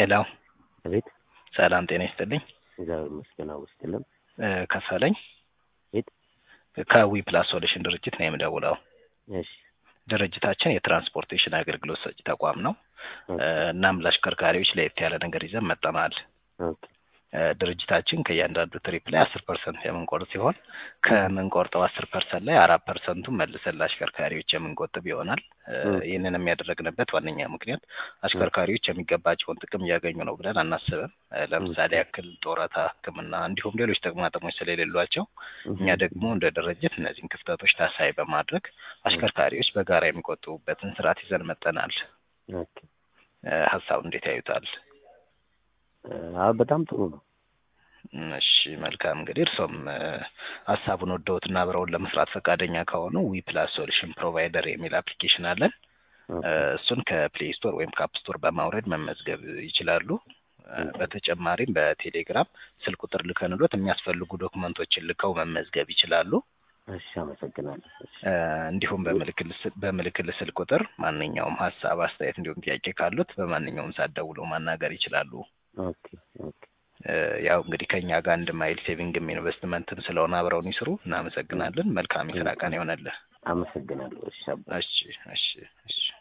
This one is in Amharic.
ሄሎ አቤት ሰላም ጤና ይስጥልኝ። እግዚአብሔር ይመስገን አውስትልም እ ከፈለኝ የት? ከዊ ፕላስ ሶሉሽን ድርጅት ነው የምደውለው። እሺ ድርጅታችን የትራንስፖርቴሽን አገልግሎት ሰጪ ተቋም ነው። እ እናም ለአሽከርካሪዎች ለየት ያለ ነገር ይዘን መጠናል። ኦኬ እ ድርጅታችን ከእያንዳንዱ ትሪፕ ላይ አስር ፐርሰንት የምንቆርጥ ሲሆን ከምንቆርጠው አስር ፐርሰንት ላይ አራት ፐርሰንቱን መልሰን ለአሽከርካሪዎች የምንቆጥብ ይሆናል። እ ኦኬ። ይህንን የሚያደረግንበት ዋነኛ ምክንያት አሽከርካሪዎች የሚገባቸውን ጥቅም እያገኙ ነው ብለን አናስብም። እ ለምሳሌ ያክል ጡረታ፣ ሕክምና እንዲሁም ሌሎች ጥቅማ ጥቅሞች ስለሌሏቸው እኛ ደግሞ እንደ ድርጅት እነዚህን ክፍተቶች ታሳቢ በማድረግ አሽከርካሪዎች በጋራ የሚቆጥቡበትን ስርዓት ይዘን መጠናል። ኦኬ እ ሀሳቡ እንዴት ያዩታል? አዎ በጣም ጥሩ ነው። እሺ መልካም እንግዲህ እርሶም እ ሀሳቡን ወደውትና አብረውን ለመስራት ፈቃደኛ ከሆኑ ዊ ፕላስ ሶሉሽን ፕሮቫይደር የሚል አፕሊኬሽን አለን። ኦኬ እ እሱን ከፕሌይ ስቶር ወይም ከአፕ ስቶር በማውረድ መመዝገብ ይችላሉ። እ በተጨማሪም በቴሌግራም ስልክ ቁጥር ልከንሎት የሚያስፈልጉ ዶክመንቶችን ልከው መመዝገብ ይችላሉ። እሺ አመሰግናለሁ። እሺ እ እንዲሁም በምልክል ስ- በምልክል ስልክ ቁጥር ማንኛውም ሀሳብ፣ አስተያየት እንዲሁም ጥያቄ ካሉት በማንኛውም ሰዓት ደውለው ማናገር ይችላሉ። ኦኬ ኦኬ እ ያው እንግዲህ ከኛ ጋር አንድ ማይል ሴቪንግም ኢንቨስትመንትም ስለሆነ አብረውን ይስሩ። እናመሰግናለን። መልካም የስራ ቀን ይሆነልህ። አመሰግናለሁ። እሺ አባ እሺ እሺ እሺ